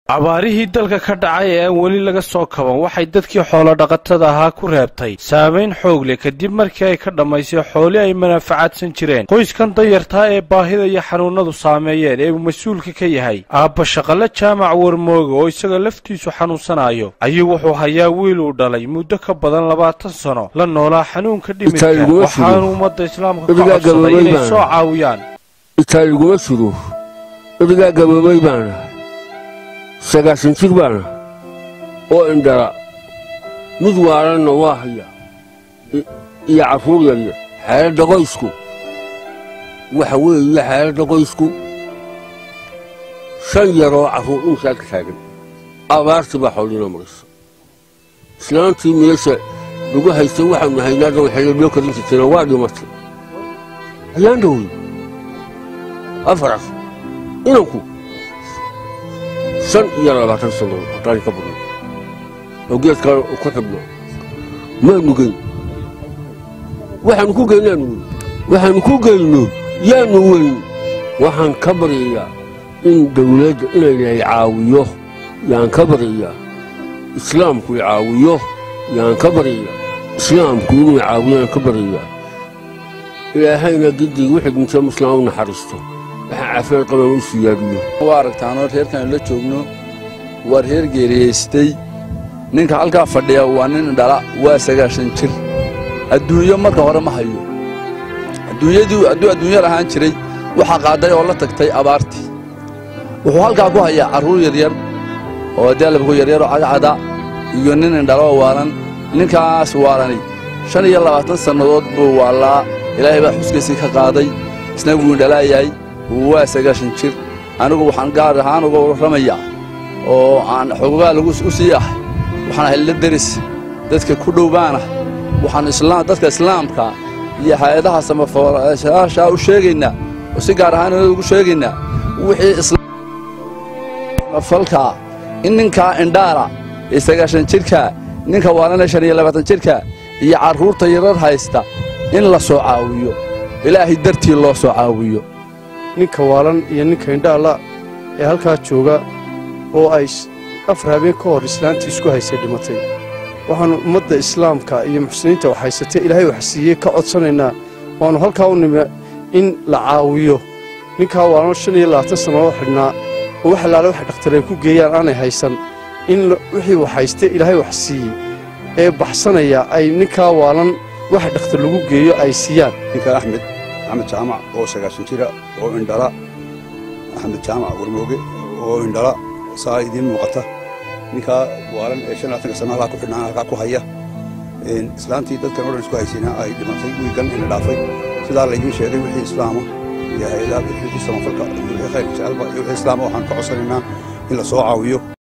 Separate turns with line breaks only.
abaarihii dalka ka dhacay ee aan weli laga soo kaban waxay dadkii xoolodhaqatada ahaa ku reebtay saamayn xoog leh kadib markii ay ka dhammaysay xooli ay manaafacaadsan jireen qoyskan dayartaa ee baahida iyo xanuunnadu saameeyeen ee uu mas-uulka ka yahay aabba shaqale jaamac warmooga oo isaga laftiisu xanuunsanayo ayuu wuxuu hayaa wiil uu dhalay muddo ka badan labaatan sano la noolaa xanuunka dhimidka waxaanu ummadda islaamka ka codsaday inay soo caawiyaan
itaaliguma jiro idigaa gaboobay baana sagaashan jir baana oo indhala mid waalanna waa haya iyo carruur yaryar xaaladda qoysku waxa weeye xaaladda qoysku shan yaroo carruur dhunkaa ka taagan abaartii baa xoolina maraysa islaantii meesha lagu haystay waxaanu haynaadan waxay loo karin jirtayna waa dhimatay ayaan dhowey afaras inanku shan iyo labaatan sano haddaan ka badno oo geedkaan ku xidhno maanu geyn waxaanu ku geynaanu weyn waxaanu ku geyno yaanu weyn waxaan ka baryayaa in dawladda inaynahay caawiyo yaan ka baryayaa islaamku i caawiyo yaan ka baryayaa islaamku inuu caawiyaan ka baryayaa ilaahayna giddii wixii dhinta muslim u naxariisto waxaa caafimaad qaban u siyaadiyo
waa aragtaanoo reerkan la joogno waa reer geeriyaystay ninka halkaa fadhiya waa nin dhala waa sagaashan jir adduunyo marka hore ma hayo adduunyadii hadduu adduunyo lahaan jiray waxaa qaadday oo la tagtay abaartii wuxuu halkaa ku hayaa carruur yaryar oo daalabku yaryaroo cadcada iyo nin indhaloo waalan ninkaas waalani shan iyo labaatan sannadood buu waallaa ilaahay baa xuskiisii ka qaaday isna wuu indhalaayahay waa sagaashan jir anigu waxaan gaar ahaan uga warramayaa oo aan xogogaa lagu u sii ahay waxaan ahay la deris dadka ku dhow baanahay waxaan dadka islaamka iyo hay-adaha samafaashaa u sheegaynaa oo si gaar ahaan ugu sheegaynaa wixii falkaa in ninkaa indhaala ee sagaashan jirkaa ninka waalana shan iyo labaatan jirka iyo carruurta yarar haysta in la soo caawiyo ilaahay dartii loo soo caawiyo
ninka waalan iyo ninka indhaalla ee halkaa jooga oo ay afar habeen ka hor islaantii isku haysay dhimatay waxaannu ummadda islaamka iyo muxsiniinta wax haysatay ilaahay wax siiyey ka codsanaynaa waannu halkaa u nimi in la caawiyo ninkaa waalan shan iyo labaatan sannadoo xidhnaa oo wax allaale wax dhakhtar ay ku geeyaan aanay haysan in wixii wax haystay ilaahay wax siiyey ee baxsanaya ay ninkaa waalan wax dhakhtar lagu geeyo ay siiyaan
ninka axmed axmed jaamac oo sagaashan jira oo indhala axmed jaamac warmooge oo indhala saa idiin muuqata ninkaa waalan ee shan laatanka sana halkaa ku xidhnaan halkaa ku haya islaantii dadkan o dhan isku haysayna ay dhimatay wiigan ina dhaafay sidaa laydiin sheegay wixii islaama iyo hay-adaha wixii samafalka iyo wixii khayrka jecelba iyo wixii islaama waxaan ka codsanaynaa in la soo caawiyo